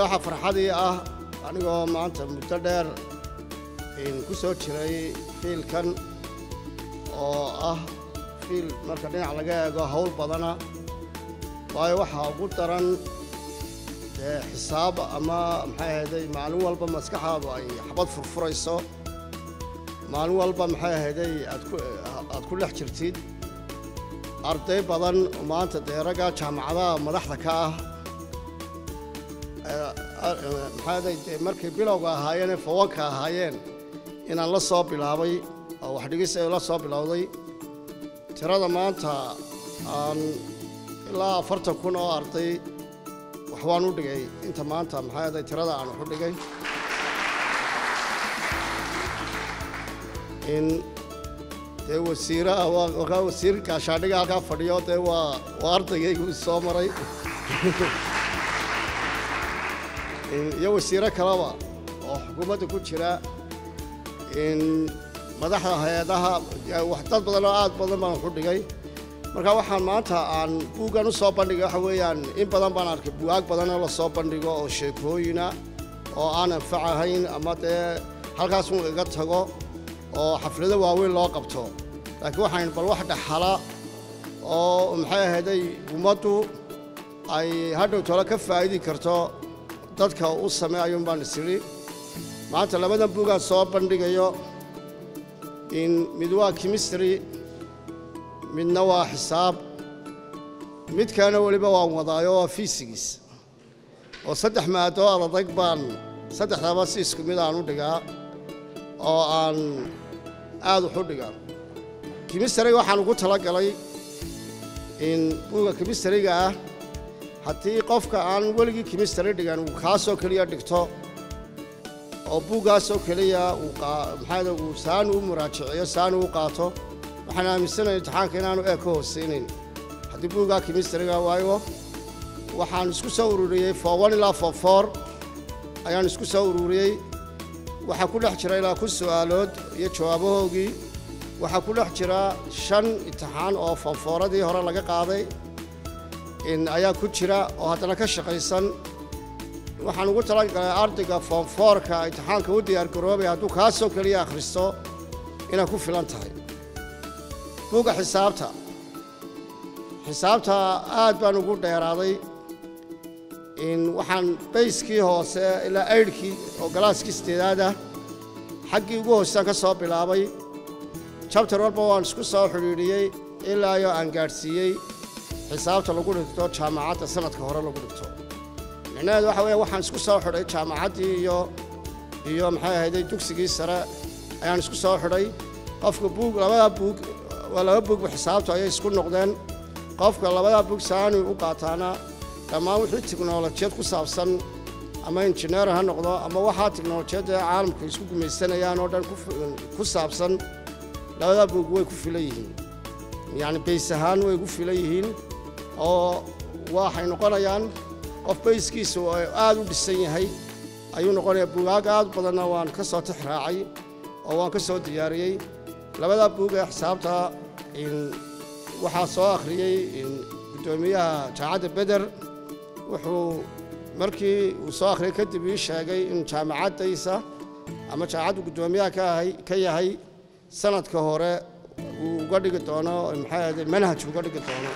waxaa farxadii ah anigoo maanta muddo dheer ku soo jiray fiilkan oo ah fiil marka dhinac laga eego hawl badana waayo waxaa ugu daran dee xisaab ama maxay ahayday maalin walba maskaxaadu ay xabad furfurayso maalin walba maxay ahayday aad ku aad ku dhex jirtid arday badan oo maanta dee raggaa jaamacadaha madaxda ka ah maxaa ahayday dee markay bilowga ahaayeen ee fawanka ahaayeen inaan la soo bilaabay oo wax dhigis ay la soo bilowday tirada maanta aan ilaa afartan kun oo arday wax waan u dhigay inta maanta maxaa ahayday tirada aan wax u dhigay in dee wasiiraha waa wasiir gaashaadhiga halkaa fadhiyo dee waa waa ardaygaygu soo maray iyo wasiiro kaleba oo xukuumadda ku jira in madaxda hay-adaha wax dad badan oo aad badan baan waxu dhigay marka waxaan maanta aan buuggan u soo bandhigay waxa weeyaan in badan baan arkay bugaag badan oo la soo bandhigo oo sheekooyina oo aan anfac ahayn ama dee halkaas un iga tago oo xaflado waaweyn loo qabto laakiin waxaan bal wax dhaxala oo maxay ahayday ummaddu ay hadhow tole ka faa'idi karto dadka u sameeyayun baan isiri maanta labadan buugaan soo bandhigayo in mid waa chemistry midna waa xisaab midkaana weliba waan wadaayo waa fiisigis oo saddex maado adadag baan saddexdaba si isku mid aan u dhigaa oo aan aad wax u dhigaa chemistryga waxaan ugu tala galay in buuga chemistryga ah haddii qofka aan weligii chemistry dhigan uu kaasoo keliya dhigto oo buuggaasoo keliya maxaa uu saanu u muraajiciyo saanu u qaato waxaan aaminsanaya imtixaanka inaanu ee ka hoosaynayn haddii buuggaa chemistryga waayo waxaan isku soo ururiyey for one ilaa for four ayaan isku soo ururiyey waxaa ku dhex jira ilaa kun su'aalood iyo jawaabahoogii waxaa ku dhex jira shan imtixaan oo foonfooradii hore laga qaaday ayaa ku jira oo haddana ka shaqaysan waxaan ugu talagalay ardayga foonfoorka imtixaanka u diyaargaroobay hadduu kaasoo keliya akhristo inay ku filan tahay buugga xisaabta xisaabta aad baan ugu dheeraaday waxaan bayskii hoose ilaa aydhkii oo galaaskii sideedaad ah xaggii ugu hoosaan ka soo bilaabay jabtar walba waan isku soo xidhiidhiyey ilaa iyo aan gaadhsiiyey xisaabta lagu dhigto jaamacadda sanadka hore lagu dhigto micnaheedu waxa weeye waxaan isku soo xidhay jaamacaddii iyo iyo maxay ahayday dugsigii sare ayaan isku soo xidhay qofka buug labadaa buug waa laba buugba xisaabtu ayay isku noqdeen qofka labadaa buug saani u qaataana dhammaan wixii tiknolojiyad ku saabsan ama injineer ha noqdo ama waxaa tiknolojiyadda caalamku isku gumaysanayaan oo dhan ku saabsan labadaa buug way ku filan yihiin yacni bays ahaan way ku filan yihiin oo waxay noqonayaan qof bayskiisa oo aad u dhisan yahay ayuu noqonayaa buugaag aad badanna waan ka soo tix raacay oo waan ka soo diyaariyey labadaa buug ee xisaabta waxaa soo akhriyey guddoomiyaha jaamacadda beder wuxuu markii uu soo akhriyay kadib ii sheegay in jaamacaddaysa ama jaamacaddu guddoomiyaha ka yahay sanadka hore uu uga dhigi doono maxay ahday manhaj uga dhigi doono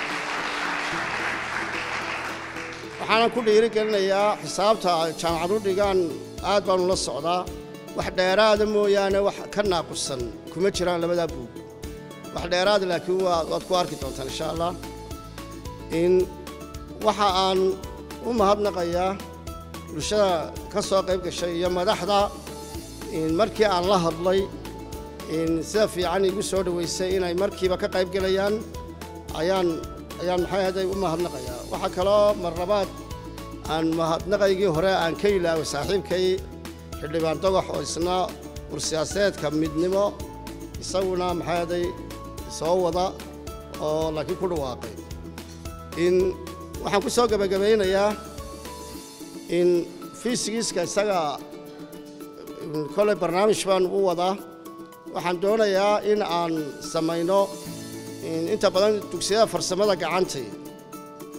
waxaanan ku dhiiri gelinayaa xisaabta jaamacad u dhigaan aad baanu la socdaa wax dheeraada mooyaane wax ka naaqusan kuma jiraan labadaa buug wax dheeraada laakiin waad ku arki doontaan insha allah in waxa aan u mahadnaqayaa bulshada ka soo qayb gashay iyo madaxda markii aan la hadlay sida fiican igu soo dhoweysay inay markiiba ka qayb gelayaan ayaan ayaan maxay ahday u mahadnaqayaa waxaa kaloo marlabaad aan mahadnaqaygii hore aan ka ilaaway saaxiibkay xildhibaan dogox oo isna ursiyaaseedka midnimo isaguna maxay ahday soo wada oo laakiin ku dhawaaqay in waxaan ku soo gebagabaynayaa in fiisigiiska isaga koley barnaamij baan u wadaa waxaan doonayaa in aan samayno inta badan dugsiyada farsamada gacantay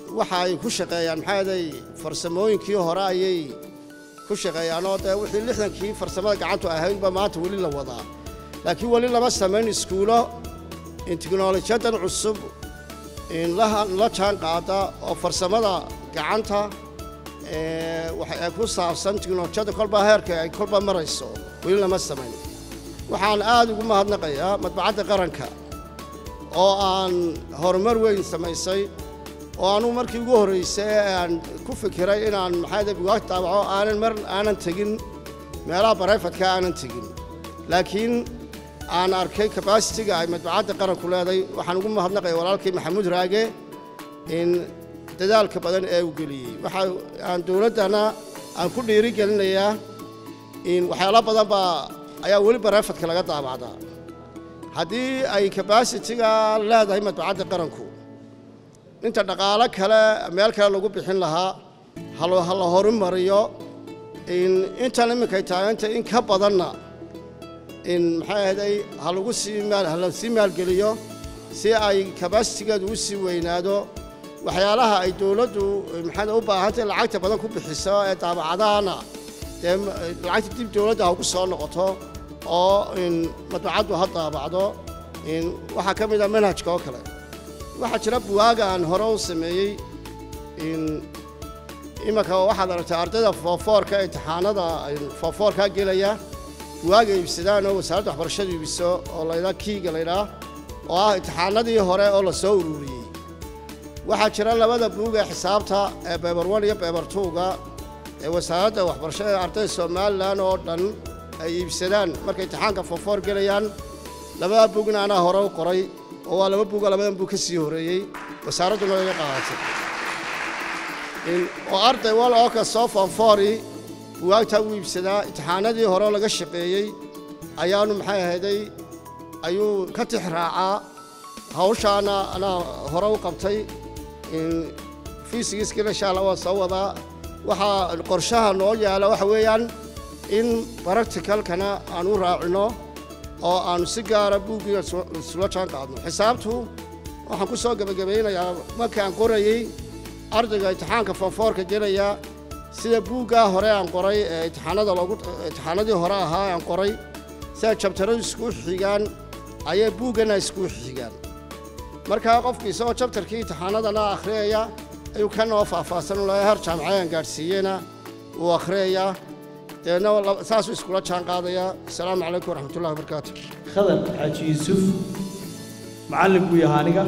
waxa ay ku shaqeeyaan maxaa yeelay farsamooyinkii hore ayay ku shaqeeyaan oo dee wixii lixdankii farsamada gacantu ahaydba maanta weli la wadaa laakiin weli lama samayn iskuulo in tiknolojiyadan cusub in la la jaan qaada oo farsamada gacanta ee waxa ku saabsan tiknolojiyada kolba heerka ay kolba marayso weli lama samayn waxaan aad ugu mahadnaqayaa madbacadda qaranka oo aan horumar weyn samaysay oo anugu markii ugu horraysay ee aan ku fikiray inaan maxaa bugaag daabaco aanan mar aanan tegin meelaha barayfadka aanan tegin laakiin aan arkay kabasitiga ay madbacadda qaranku leeday waxaan ugu mahadnaqaya walaalkii maxamuud raage in dadaalka badan ee uu geliyey waxa aan dowladdana aan ku dhiiri gelinayaa in waxyaalo badan baa ayaa weli barayfadka laga daabacdaa haddii ay kabasitiga leedahay madbacadda qaranku inta dhaqaalo kale meel kale lagu bixin lahaa hal ha la horumariyo in intan iminkay taaganta in ka badanna in maxay ahday ha lagu sii maal ha la sii maalgeliyo si ay kabasitigeedu u sii weynaado waxyaalaha ay dowladdu maxay u baahantay lacagta badan ku bixiso ee daabacadahana dee lacagta dib dowladda ha ugu soo noqoto oo in madbacaddu ha daabacdo in waxaa ka mid a manhajka oo kale waxaa jira buwaaga aan hore u sameeyey in imanka waxaad aragtay ardayda foofoorka imtixaanada foofoorkaa gelaya buwaaga iibsadaan oo wasaaradda waxbarashada iibiso oo laydhaa kiiga laydhaa oo ah imtixaanadii hore oo la soo ururiyey waxaa jira labada buug ee xisaabta ee beber one iyo beber twoga ee wasaaradda waxbarashada ee ardayda somalilan oo dhan ay iibsadaan markay imtixaanka foofoor gelayaan labada buugna anaa hore u qoray oo waa laba buuga labadan buug ka sii horreeyey wasaaradduna laga qaadatay oo arday wal oo kastoo foonfoori buwaagtaa u iibsadaa imtixaanadii hore laga shaqeeyey ayaanu maxay ahayday ayuu ka tix raacaa hawshaana anaa hore u qabtay fiisigiiskina insha allah waan soo wadaa waxaa qorshaha noo yaala waxa weeyaan in baracticalkana aan u raacino oo aanu si gaara buuggiina isula jaan qaadno xisaabtu waxaan ku soo gebagabaynayaa markaan qorayey ardayga imtixaanka foonfoorka gelaya sida buuggaa hore aan qoray ee imtixaanada loogu imtixaanadii hore ahaa aan qoray sida jabtaradu isku xigaan ayay buuggana isku xigaan markaa qofkii isagoo jabtarkii imtixaanadana akhriyaya ayuu ka noo faahfaahsan ulahay har jaamacadaan gaadhsiiyena wuu akhriyayaa deedna saasuu iskula jaan qaadayaa asalaamu calaykum waraxmatullahi wabarakaatu khadar xaaji yuusuf macallin buu yahaa aniga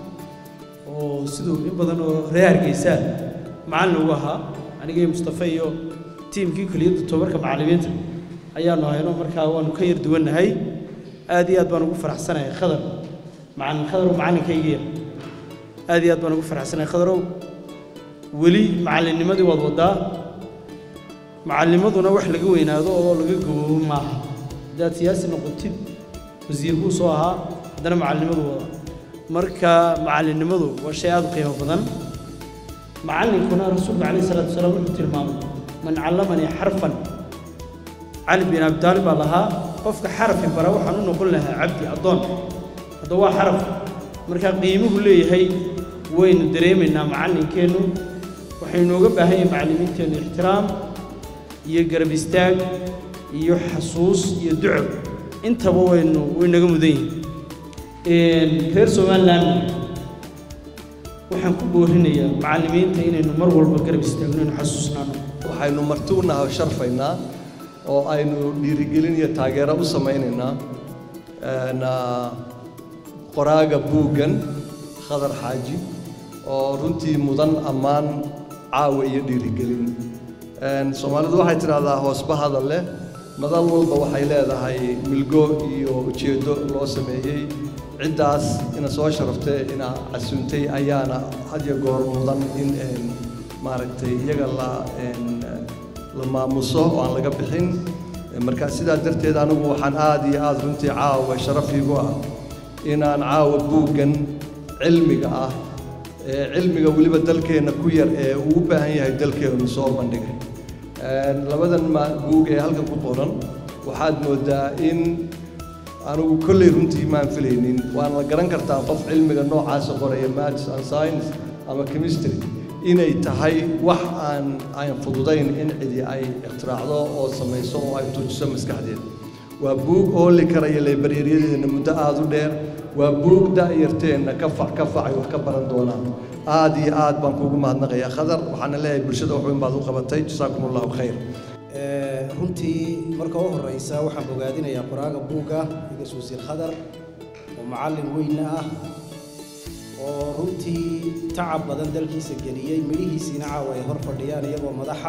oo siduu in badan oo reer hargeysaa macallin ugu ahaa aniga iyo mustafa iyo tiimkii kuliyadda tobarka macallimiinta ayaanu hayno markaa waanu ka yar duwannahay aad iyo aad baan ugu faraxsanahay khadar macallin khadar oo macallinkaygiya aad iyo aad baan ugu faraxsanahay khadarow weli macallinnimadii waad waddaa macallimaduna wax laga weynaado oo laga gaboobo maaha haddaad siyaasi noqotid wasiir buu soo ahaa haddana macallimadu wada marka macallinnimadu waa shay aad u qiimo badan macallinkuna rasuulku calayhi salaatu wasalaam wuxuu tilmaamay man callamanii xarfan cali bin abi taalib baa lahaa qofka xarafi bara waxaan u noqon lahaa cabdi addoon hadda waa xaraf marka qiimuhu leeyahay waynu dareemaynaa macallinkeennu waxay inooga baahan yahay macallimiinteennu ixtiraam iyo garab istaag iyo xasuus iyo duco intaba waynu waynaga mudan yihiin reer somaliland waxaan ku boorinayaa macallimiinta inaynu mar walba garab istaagno inaynu xasuusnaano waxaynu marti u nahay sharfaynaa oo aynu dhiirigelin iyo taageero u samaynaynaa qoraaga buuggan khadar xaaji oo runtii mudan ammaan caawa iyo dhiirigelin soomaalidu waxay tidhaahdaa hoosba hadal leh madal walba waxay leedahay milgo iyo ujeeddo loo sameeyey ciddaas ina soo sharaftay ina casuuntay ayaana had iyo goor mudan in maaragtay iyaga la la maamuso oo aan laga bixin marka sidaa darteed anigu waxaan aad iyo aad runtii caawa sharaf iigu ah inaan caawa buuggan cilmiga ah ee cilmiga weliba dalkeenna ku yar ee uu u baahan yahay dalkeennu soo bandhigay labadan buug ee halkan ku qoran waxaad moodaa in anigu kolley runtii maan filaynin waana la garan kartaa qof cilmiga noocaasa qoraya maths and science ama chemistry inay tahay wax aan aan fududayn in cidi ay ikhtiraacdo oo samayso oo ay tuujiso maskaxdeeda waa buug ooli karaya laybaryaryadeenna muddo aada u dheer waa buug da'yarteenna ka fac ka fac ay wax ka baran doonaan aad iyo aad baan kuugu mahadnaqayaa khadar waxaana leeyahay bulshada wax weyn baad u qabatay jasaakum allahu khayr runtii marka u horeysa waxaan bogaadinayaa qoraaga buugga igas wasiir khadar oo macallin weyna ah oo runtii tacab badan dalkiisa geliyey midhihiisiina caawa ay hor fadhiyaan iyagoo madaxa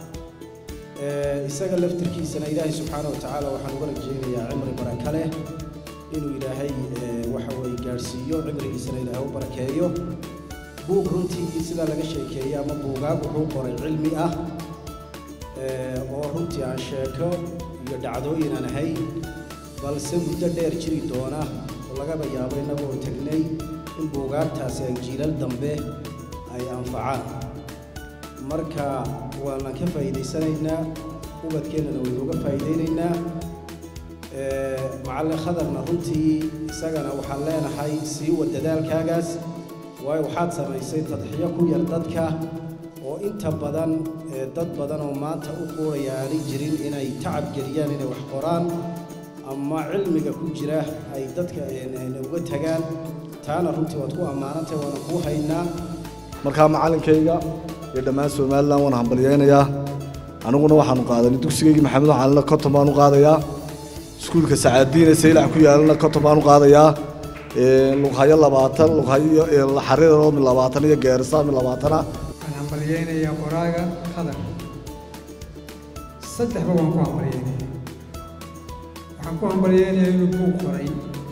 isaga laftirkiisana ilaahay subxaana wa tacaala waxaan uga rajeynayaa cimri baraka leh inuu ilaahay waxa weye gaadhsiiyo cimrigiisana ilaahay u barakeeyo buug runtii sidaa laga sheekeeyey ama buugaag wuxuu qoray cilmi ah oo runtii aan sheeko iyo dhacdooyin aan ahayn balse muddo dheer jiri doona oo lagaba yaabo innagoo tegnay in buugaagtaasi ay jiilal dambe ay anfacaan marka waanan ka faa'iidaysanaynaa ubadkeennana waynu uga faa'iidaynaynaa macallin khadarna runtii isagana waxaan leenahay sii wa dadaalkaagaas waayo waxaad samaysay tadxiyo ku yar dadka oo inta badan dad badan oo maanta u quuraya aanay jirin inay tacab geliyaan inay wax qoraan ama cilmiga ku jira ay dadka uga tagaan taana runtii waad ku ammaanantay waana kuu haynaa markaa macallinkayga iyo dhammaan somalilan waan hambalyaynayaa aniguna waxaanu qaadanay dugsigaygii maxamed calina konton baan u qaadayaa iskuulka sacaadiine saylac ku yaalana konton baan u qaadayaa lughayo labaatan lughayo xariiroo min labaatan iyo geerisa min labaatana waxaan hambalyaynayaa qoraaga khadar saddexba waan ku hambalyaynaya waxaan ku hambalyaynayaa inuu buug qoray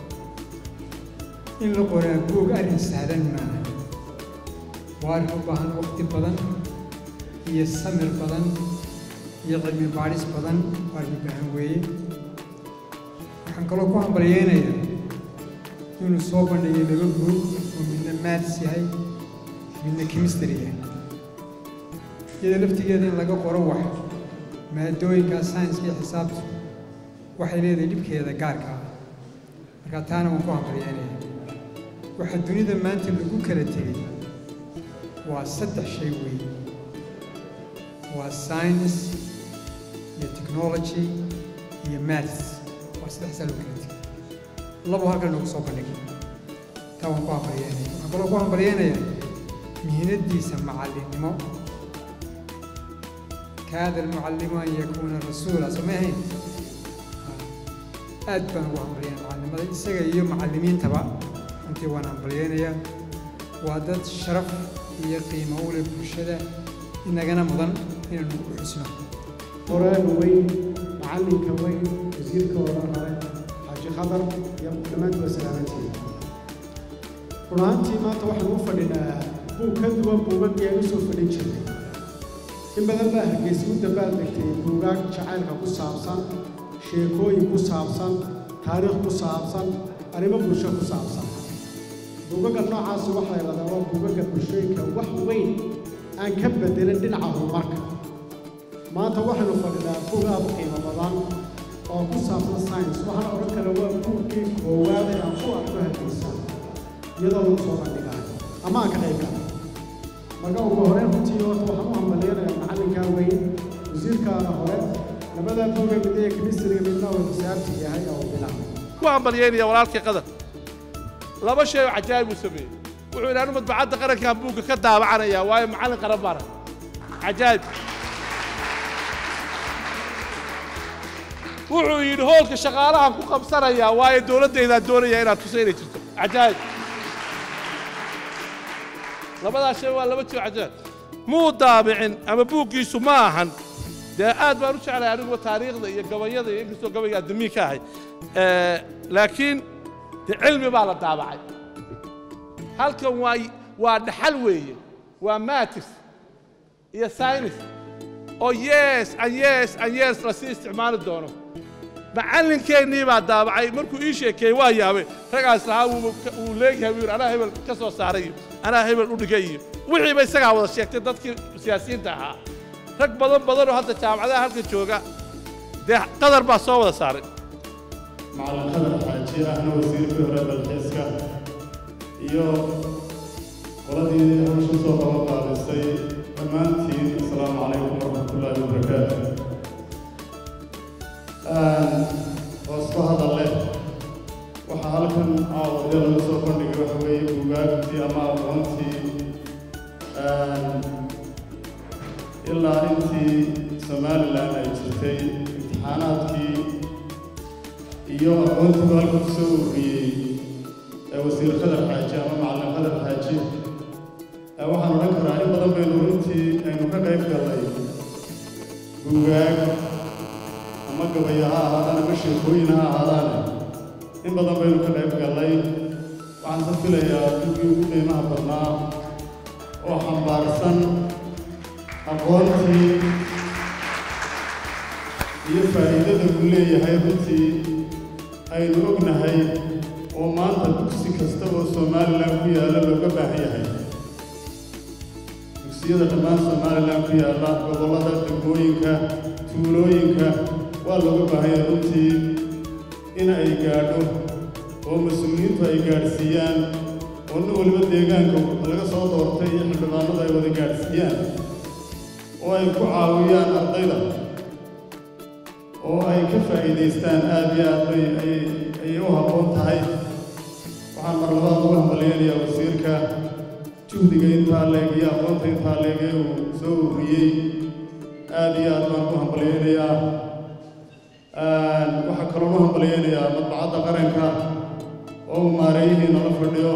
in la qoraa buug arrin sahlan maaha waa arrin u baahan waqti badan iyo samir badan iyo cilmi baadhis badan waa arrin u baahan weeye waxaan kaloo ku hambalyaynayaa inuu soo bandhigay laba buug oo midna maats yahay midna chemistry yahay iyada laftigeeda in laga qoro wax maadooyinka science iyo xisaabta waxay leedahay dhibkeeda gaarka ah marka taana waan ku hambalyaynaya waxaa dunida maanta lagu kala tegey waa saddex shay weeye waa science iyo technology iyo maths waa saddexsaa lagu kala tegey labo halkan nagu soo bandhigay taa waan ku hambalyaynaya waxaan kaloo ku hambalyaynaya mihinadiisa macallinnimo kaada almucallimu an yakuuna rasuula soo ma ahayn aad baan ugu hambalyaynaya macallimada isaga iyo macallimiintaba runtii waan hambalyaynayaa waa dad sharaf iyo qiimo u leh bulshada inagana mudan inaynu u xusno qoraaga weyn macallinka weyn wasiirka oran hore xaaji khadar iyo dhammaantood salaamantiin run ahaantii maanta waxaan u fadhinaa buug ka duwan buugaggii aan u soo fadhin jirnay in badan baa hargeysa u dabaal degtay buugaag jacaylka ku saabsan sheekooyin ku saabsan taariikh ku saabsan arrimo bulsho ku saabsan buugagga noocaasi waxaa yidhahdaa waa buugagga bulshooyinka wax weyn aan ka bedelin dhinaca horumarka maanta waxaynu fadhinaa buug aad u qiimo badan oo ku saabsan science waxaan odhan kara waa buugkii koowaad ee aan ku arko hargeysa iyadoo lagu soo bandhigayo ama aan ka qayb galay marka ugu horreyn runtii horta waxaan u hambaleynayaa macallinkaa weyn wasiirkaana hore labadaa buuga mid ee kemistriga midna uu xisaabti yahay oo bilaabay ku hambalyaynaya walaalkii qadar laba shay oo cajaa'ib uu sameeyey wuxuu yidhi anu madbacadda qarankan buugga ka daabacanaya waayo macallin qaran baana cajaa'ib wuxuu yidhi hoolka shaqaalahan ku qabsanayaa waayo dowladdaydaan doonaya inaad tuso inay jirto cajaa'ib labadaas shay waa laba jiro cajaa'ib muu daabicin ama buuggiisu ma ahan dee aad baan u jeclahay aniguba taariikhda iyo gabayada iyo inkastoo gabayga addamiin ka ahay laakiin dee cilmi baa la daabacay halkan waa waa dhaxal weeye waa matis iyo saynis oo yes an yes an yes lasii isticmaali doono macallinkeennii baa daabacay markuu ii sheekeeyey waa yaabay ragaas lahaa wuu leegyahay wuu yidhi anaa hebel ka soo saaray iyo anaa hebel u dhigay iyo wixiiba isagaa wada sheegtay dadkii siyaasiyiinta ahaa rag badan badan oo hadda jaamacadaha halka jooga dee qadar baa soo wada saaray macallin qadar xaaji ahna wasiirkii hore dalxiiska iyo qoladii hawsha soo qaba qaadisay dhammaantiin asalaamu calaykum waraxmatullaahi wabarakaatu hoosku hadalle waxaa halkan caawadee lagu soo bandhigay waxa weeye bugaagtii ama aqoontii ilaa intii somalilan ay jirtay imtixaanaadkii iyo aqoontiibu halkan ku soo ururiyey ee wasiir khadar xaaji ama macallin khadar xaaji waxaan odhan karaa in badan baynu runtii aynu ka qayb gallay bugaag ama gabaya ha ahaadaan ama sheekooyin ha ahaadaane in badan baynu ka qayb gallay waxaan ka filayaa buggii ugu qiimaha badnaa oo xambaarsan aqoontii iyo faa'iidada uu leeyahay runtii aynu ognahay oo maanta dugsi kasta oo somalilan ku yaalla looga baahan yahay dugsiyada dhammaan somalilan ku yaalla gobollada degmooyinka tuulooyinka waa looga baahan yahay runtii in ay gaadho oo mas-uuliyiintu ay gaadhsiiyaan oo nin waliba deegaanka laga soo doortay iyo xildhibaanadu ay wada gaadhsiiyaan oo ay ku caawiyaan ardayda oo ay ka faa'iidaystaan aad iyo aad bay ayay u habboon tahay waxaan mar labaad ugu hambalyaynayaa wasiirka juhdiga intaa leeg iyo aqoonta intaa leeg ee uu soo ururiyey aad iyo aad baan ku hambalyaynayaa waxaa kaloo u hambalyaynayaa madbacadda qaranka oo uu maareeyihii nala fadhiyo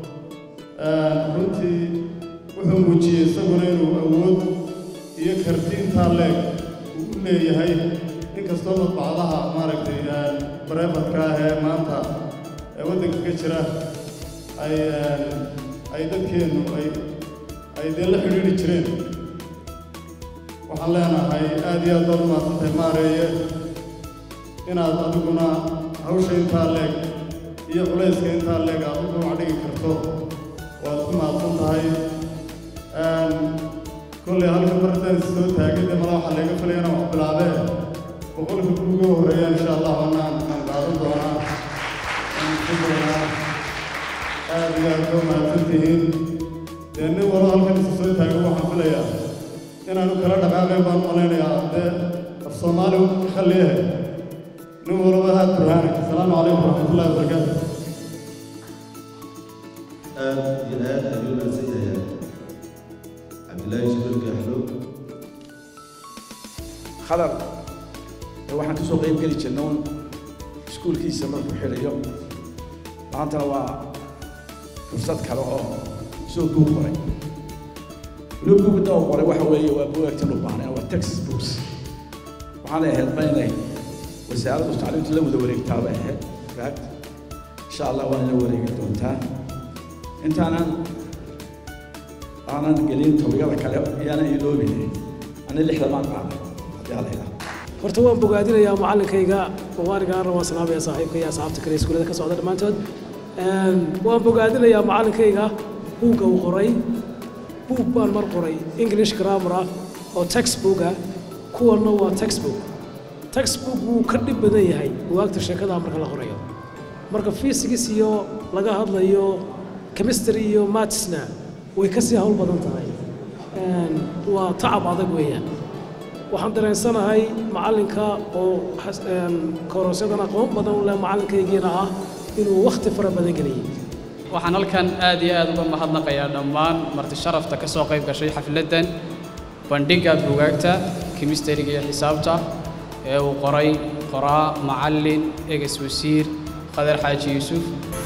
runtii wuxuu muujiyey isaguna inuu awood iyo karti intaa leeg uu u leeyahay inkastoo madbacdaha maaragtay bareefadka ah ee maanta ee waddanka ka jira ay ay dadkeennu ay ay dee la xidhiidhi jireen waxaan leenahay aad iyo aad baad u mahadsantahay maareeye inaad adiguna hawsha intaa leeg iyo culayska intaa leeg aad u dhinac dhigi karto waad ku mahadsan tahay kolley halka martaan soo taagay dee mala waxaa laga filayana wax bilaabee boqolka kuuga horreeya insha allah anaan aan qaadan doonaa aan ku doonaa aad iyo aad koo mahadsan tihiin dee nin walo halkan isa soo taago waxaan filayaa inaanu kala dhaqaaqayn baan malaynayaa dee af soomaali khalliyahe nin walaba aad burhaanak asalaamu calaykum waraxmatullahi wabarakaatu aad iyo aad ayuu mahadsan yahay cabdillaahi jibriil gaaxlo khadar ee waxaan ka soo qayb geli jirnay un iskuulkiisa markuu xidhayo maantana waa fursad kale oo soo buug qoray weliba buugda oo qoray waxa weeye waa buugagtan u baahnay waa texas books waxaanay ahayd ma inay wasaaraddu tacliimta la wada wareegtaa bay ahayd raag insha allah waa ina wareegi doontaa intaanan aanan gelin tobiyada kale iyaanan iloobin ani lixda maan qaaday haddii alla ilaa horta waan bogaadinayaa macallinkayga mubaarigaan rabaan salaamaya saaxiibka iyo asxaabta kale iskuullada ka socda dhammaantood waan bogaadinayaa macallinkayga buugga uu qoray buug baan mar qoray english grammar ah oo textbook ah kuwanna waa textbook textbook wuu ka dhib badan yahay bugaagta sheekada marka la qorayo marka physics iyo laga hadlayo chemistry iyo mathsna way ka sii hawl badan tahay waa tacab adag weeyaan waxaan dareensanahay macallinka oo korosyadan aqoon badan u leh macallinkaygiina ah inuu wakhti fara badan geliyey waxaan halkan aad iyo aad uga mahadnaqayaa dhammaan marti sharafta ka soo qayb gashay xafladdan bandhigga buugaagta kimistriga iyo xisaabta ee uu qoray qoraa macallin eges wasiir qadar xaaji yuusuf